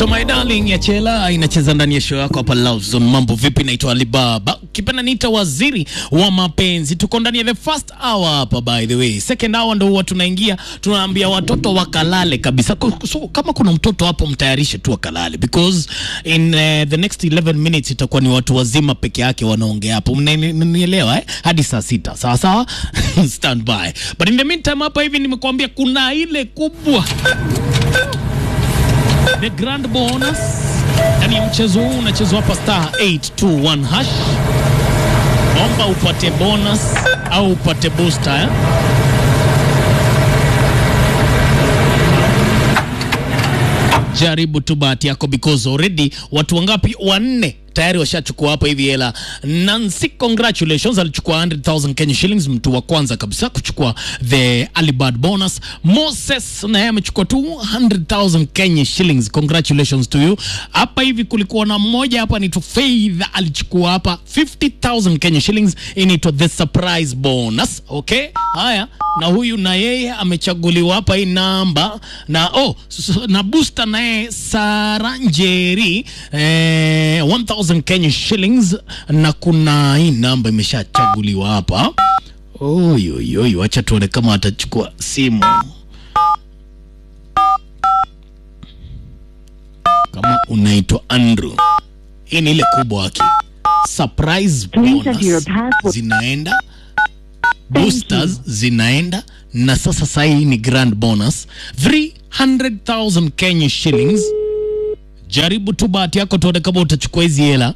So my darling ya Chela inacheza ndani ya show yako hapa Love Zone. Mambo vipi? Naitwa Alibaba, ukipenda niita waziri wa mapenzi. Tuko ndani ya the first hour hapa, by the way. Second hour ndo huwa tunaingia, tunaambia watoto wakalale kabisa. Ko- So kama kuna mtoto hapo, mtayarishe tu wakalale because in uh, the next 11 minutes itakuwa ni watu wazima peke yake wanaongea hapo. Mnanielewa eh? Hadi saa sita, sawa sawa. Stand by. But in the meantime hapa hivi nimekuambia kuna ile kubwa the grand bonus ndani ya mchezo huu unachezwa hapa star 821 hash omba upate bonus au upate booster eh? jaribu tu bahati yako because already watu wangapi wanne tayari washachukua hapa hivi hela nancy congratulations alichukua 100000 kenya shillings mtu wa kwanza kabisa kuchukua the alibad bonus moses naye amechukua 200000 kenya shillings congratulations to you hapa hivi kulikuwa na mmoja hapa anaitwa faith alichukua hapa 50000 kenya shillings inaitwa the surprise bonus okay haya na huyu na yeye amechaguliwa hapa hii namba na oh s- s- na booster naye saranjeri eh, 1000 kenya shillings na kuna hii namba imeshachaguliwa hapa oyoyoyo wacha tuone kama atachukua simu kama unaitwa andrew hii ni ile kubwa wake surprise Please enter bonus your password. zinaenda boosters zinaenda na sasa sahii ni grand bonus 300000 kenya shillings jaribu tu bahati yako tuone kama utachukua hizi hela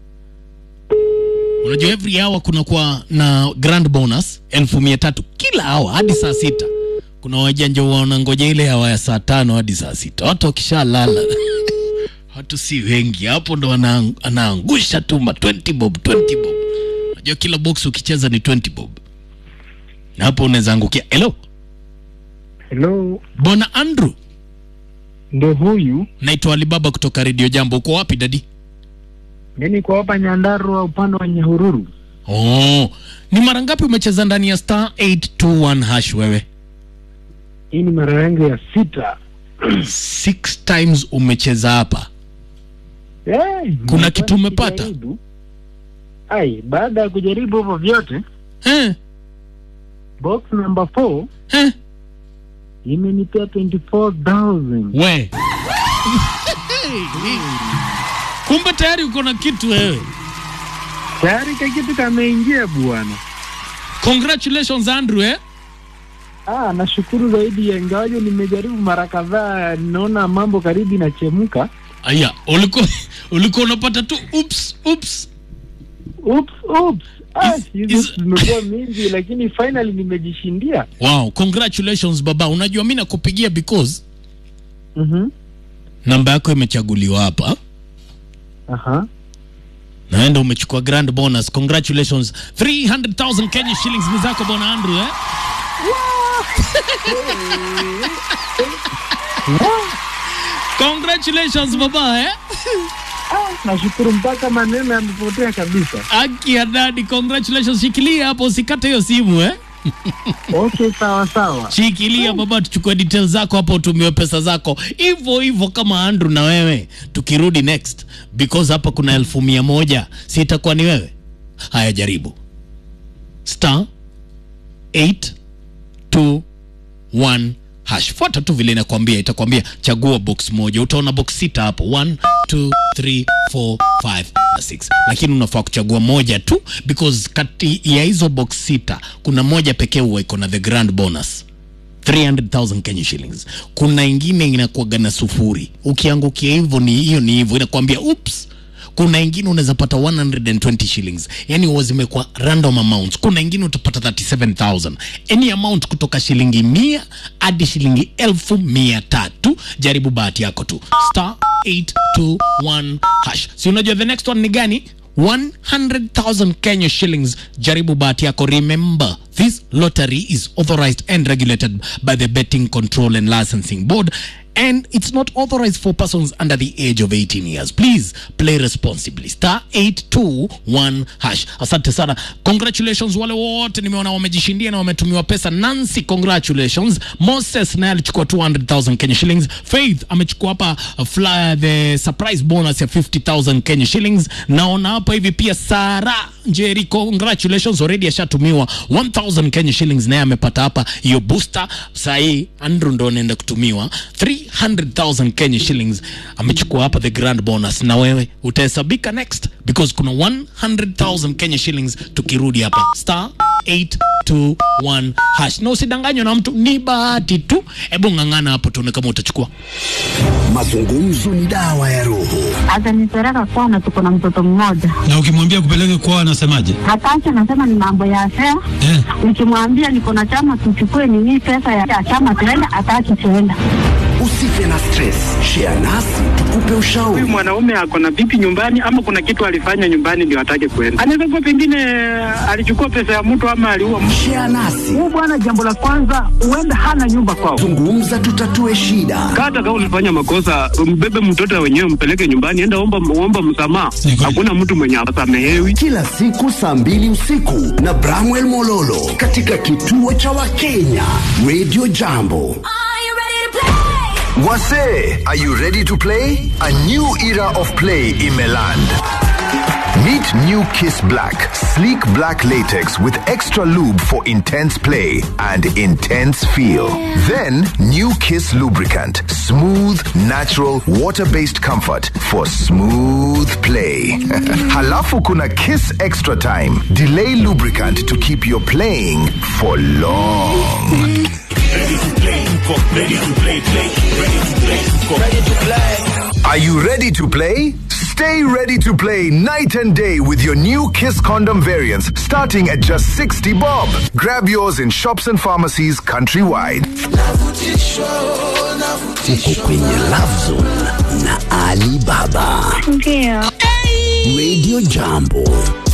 unajua every hour kunakuwa na grand bonus elfu mia tatu kila hour hadi saa sita kuna wajanja wanangoja ile hawa ya saa tano hadi saa sita watu wakishalala watu si wengi hapo ndo anaang- anaangusha tu ma 20 bob 20 bob unajua kila box ukicheza ni 20 bob na hapo unaweza angukia hello Hello, bwana andrew ndo huyu. naitwa alibaba kutoka redio jambo uko wapi dadi Mimi kwa hapa Nyandarua upande wa Nyahururu. oh ni mara ngapi umecheza ndani ya star 821 hash wewe Hii ni mara yangu ya sita. six times umecheza hapa Hey, Kuna nimekuwa kitu umepata? nikijaribu. Ai, baada ya kujaribu hivyo vyote, eh, box number 4 eh, imenipea 24,000. we kumbe tayari uko na kitu wewe Tayari ka kitu kameingia bwana. congratulations andrew eh? Ah, nashukuru zaidi ya ingawaje nimejaribu mara kadhaa, ninaona mambo karibu inachemka. aya ulikuwa ulikuwa unapata tu ups ups Oops, oops. Ah, Is- hizo is- zimekuwa mingi lakini finally nimejishindia. wow congratulations baba unajua mi nakupigia because Mhm. namba yako imechaguliwa hapa Aha. naenda umechukua grand bonus congratulations 300000 kenya shillings ni zako bwana andrew eh? congratulations baba eh? Ah, nashukuru mpaka maneno yamepotea kabisa. aki ya dadi congratulations shikilia hapo usikate hiyo simu eh? Okay, sawa sawa. shikilia baba tuchukue details zako hapo utumiwe pesa zako hivyo hivyo kama andrew na wewe tukirudi next because hapa kuna elfu mia moja si itakuwa ni wewe haya jaribu star 821 hash fuata tu vile inakwambia itakwambia chagua box moja utaona box sita hapo 1 2 3 4 5 na 6 lakini unafaa kuchagua moja tu because kati ya hizo box sita kuna moja pekee huwa iko na the grand bonus 300,000 Kenya shillings. Kuna ingine inakuwaga na sufuri, ukiangukia hivyo ni hiyo ni hivyo, inakwambia oops. Kuna ingine unaweza pata 120 shillings, yani huwa zimekuwa random amounts. Kuna ingine utapata 37,000, any amount kutoka shilingi mia hadi shilingi elfu mia tatu. Jaribu bahati yako tu, star 821 hash. Si unajua the next one ni gani? 100,000 Kenya shillings. Jaribu bahati yako, remember This lottery is authorized and regulated by the Betting Control and Licensing Board and it's not authorized for persons under the age of 18 years. Please play responsibly. Star 821 hash. Asante sana. Congratulations wale wote nimeona wamejishindia na wametumiwa pesa. Nancy, congratulations. Moses naye alichukua 200,000 Kenya shillings. Faith amechukua hapa uh, fly, the surprise bonus ya 50,000 Kenya shillings. Naona hapa hivi pia Sara Njeri, congratulations already ashatumiwa 1000 Kenya shillings, naye amepata hapa hiyo booster. Sahii Andrew ndo anaenda kutumiwa 300,000 Kenya shillings, amechukua hapa the grand bonus, na wewe utahesabika next because kuna 100,000 Kenya shillings tukirudi hapa star 821 hash, na usidanganywe na mtu, ni bahati tu. Hebu ng'ang'ana hapo tuone kama utachukua. Mazungumzo ni dawa ya roho. atanipeleka kwana, tuko na mtoto mmoja Na ukimwambia kupeleke kwao anasemaje? hataki, anasema ni mambo ya fea. Eh, Nikimwambia niko na chama, tuchukue nini pesa ya chama tuenda, hataki tuenda. Usife na stress, share nasi tukupe ushauri. Huyu mwanaume ako na vipi nyumbani, ama kuna kitu alifanya nyumbani ndio atake kwenda? Anaweza kuwa pengine alichukua pesa ya mtu ama aliua mtu. Share nasi, Huyu bwana, jambo la kwanza, huenda hana nyumba kwao. zungumza, tutatue shida. hata kama ulifanya makosa, mbebe mtoto wenyewe, mpeleke nyumbani, enda omba, omba msamaha. Ni kweli. Hakuna mtu mwenye asamehewi. Kila siku saa mbili usiku na Bramwell Mololo katika kituo cha Wakenya Radio Jambo. Are you ready to play? Wase, are you ready to play? A new era of play in Meland. Meet New Kiss Black, sleek black latex with extra lube for intense play and intense feel. Then New Kiss lubricant, smooth, natural, water-based comfort for smooth play. Halafu kuna Kiss Extra Time, delay lubricant to keep your playing for long. Are you ready to play? Stay ready to play night and day with your new Kiss condom variants starting at just 60 bob. Grab yours in shops and pharmacies countrywide. Uko kwenye Love Zone na Ali Baba. Ndio Radio Jambo.